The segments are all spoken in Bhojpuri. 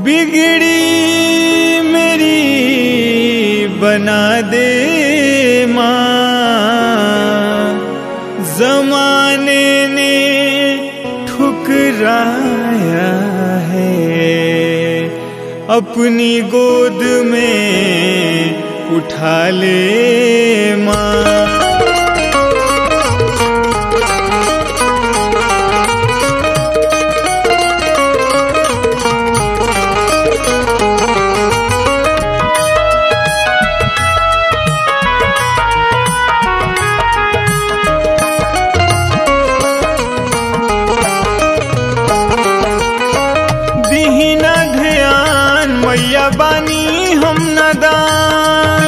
बिगड़ी मेरी बना दे माँ जमाने ने ठुकराया है अपनी गोद में उठा ले माँ दीहिना ध्यान मैया बानी हम नदान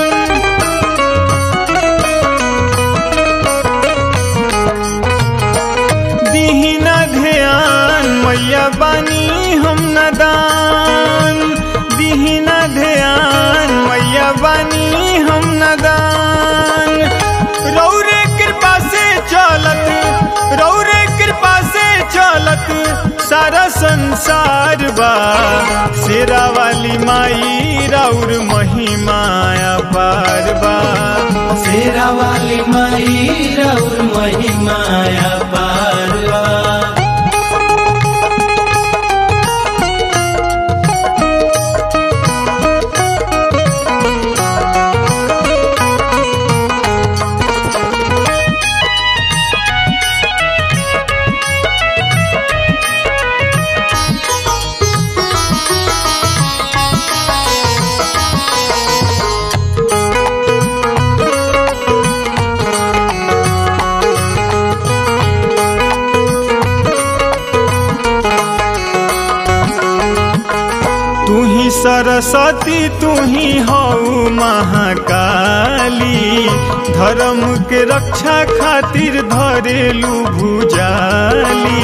दीहिना ध्यान मैया बानी हम नदान दीहिना ध्यान मैया बानी हम नदान रौरे कृपा से चलत रौरे कृपा से चलत सारा संसार बा शेरा वाली माई राउर महिमाया पार बा शेरा वाली माई रौर महिमाया पारवा तू ही सरस्वती तू ही हऊ महाकाली धर्म के रक्षा खातिर धरेलू भुजाली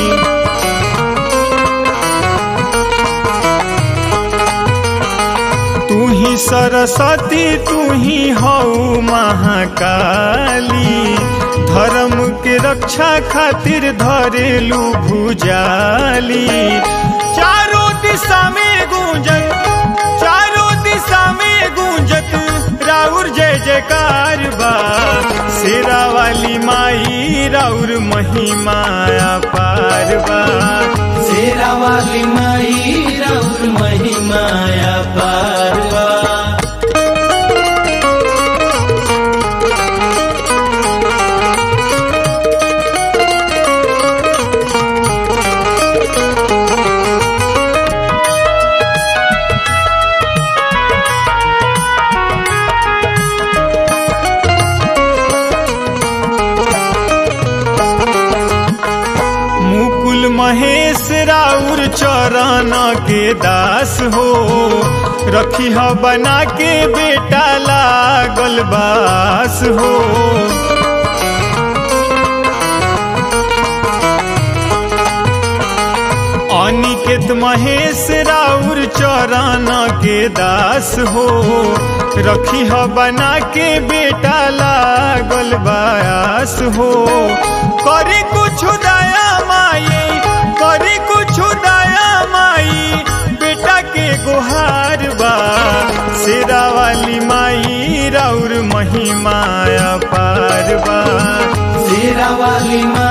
तू ही सरस्वती तू ही हऊ महाकाली धर्म के रक्षा खातिर धरेलू भुजाली चारों दिशा में गूंजत चारों दिशा में गूंजत राउर जय जयकार बा शेरा वाली माई राउर महिमाया पार बा शेरा वाली माई रौर महिमाया पारवा मुकुल महेश राउर चरण के दास हो रखी ह बना के बेटा लागल बास हो अनिकेत महेश राउर चरण के दास हो रखी ह बना के बेटा लागल बास हो करे कुछ दया माई करे कुछ दया माई बेटा के गुहार बा शेरा वाली माई राउर महिमाया पार बा शेरा वाली माई